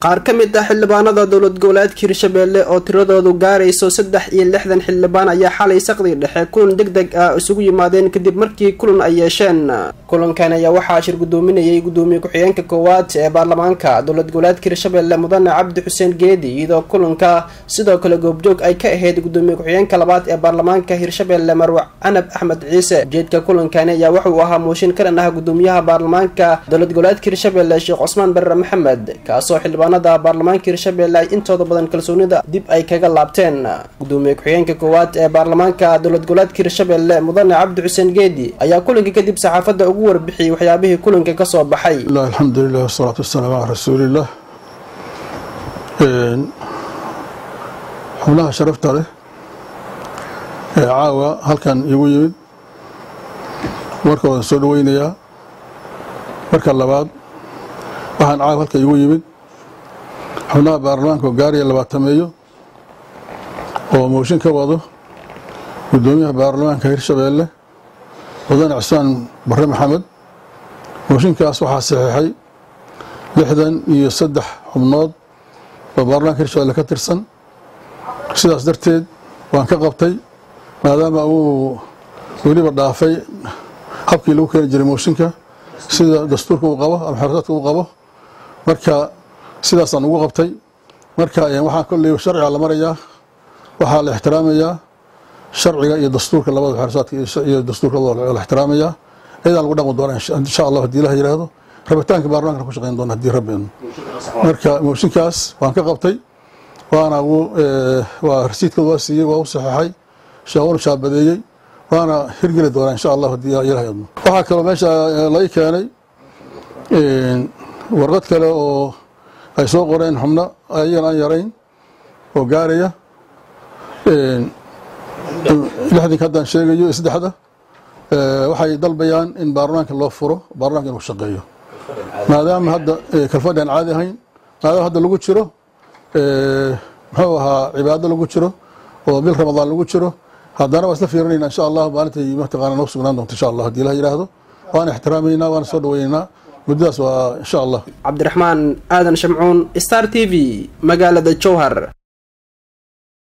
qaar ka mid ah xildhibaanada dowlad goboleedka hirshabeelle oo tiradoodu gaarayso saddex iyo lixdan xildhibaan ayaa xalay saqdii dhexe kulan deg deg ah isugu yimaadeen kadib markii kulan ay yeesheen kulankan ayaa waxaa shir gudoominayay gudoomiye ku-xigeenka koowaad ee baarlamaanka dowlad goboleedka hirshabeelle mudane cabdi xuseen geedi iyadoo kulanka sidoo kale goobjoog ay ka ahayd gudoomiye ku-xigeenka labaad ee baarlamaanka hirshabeelle marwe canab axmed ciise ujeedka kulankani ayaa wuxuu ahaa mooshin ka dhan ah gudoomiyaha baarlamaanka dowlad goboleedka hirshabeelle sheekh cusmaan barre maxamed kaasoo xildhibaan baarlamaanka hirshabeelle ay intooda badan kalsoonida dib ay kaga laabteen gudoomiye ku-xigeenka koowaad ee baarlamaanka dowlad goboleedka hirshabeelle mudane cabdi xuseen geedi ayaa kulanka kadib saxaafadda ugu warbixiyey waxyaabihii kulanka kasoo baxay alxamdulilah wasalaatu wasalaamu calaa rasuuliillah xubnaha sharafta leh ee caawa halkan igu yimid markooda soo dhaweynayaa marka labaad waxaan caawa halka igu yimid xubnaha baarlamaanka oo gaaraya labaatameeyo oo mooshin ka wado gudoomiyaha baarlamaanka hirshabeelle mudane cismaan barre maxamed mooshinkaas waxaa saxiixay lixdan iyo saddex xubnood oo baarlamaanka hirshabeelle ka tirsan sidaas darteed waan ka qabtay maadaama uu weliba dhaafay habkii lagu keeni jiray mooshinka sida dastuurka uu qabo ama xerasaadka uu qabo marka sidaasaan ugu qabtay marka waxaa kolley sharciga la marayaa waxaa la ixtiraamayaa sharciga iyo dastuurka labada xerasaadka iyo dastuurka la ixtiraamayaa iyadaa lagu dhaqmi doona insha allah hadii ilaha yihahdo rabitaanka baarlamankana ku shaqeyn doona hadii rabbeenu marka mooshinkaas waan ka qabtay waana waa rasiidkooda waa siiyey waa u saxeexay shaawanu shaabadeeyey waana hirgeli doonaa insha allah hadii ilaha yadmo waxaa kaloo meesha laga keenay warqad kale oo ay soo qoreen xubno ayagan aan yarayn oo gaaraya lixdinka haddaan sheegayo saddexda waxay dalbayaan in baarlamaanka loo furo baarlamanka inuu shaqeeyo maadaama hadda kalfadhi aan caadi ahayn maadaama hadda lagu jiro muxuu ahaa cibaado lagu jiro oo bil ramadaan lagu jiro haddana waa isla fiirinayna insha allah maalintay mataqaana noo sugnaan doonto insha allah hadii ilah yidhaahdo waana ixtiraameynaa waana soo dhaweyneynaa muddadaas waa insha allah cabdiraxmaan aadan shamcuun star t v magaalada jowhar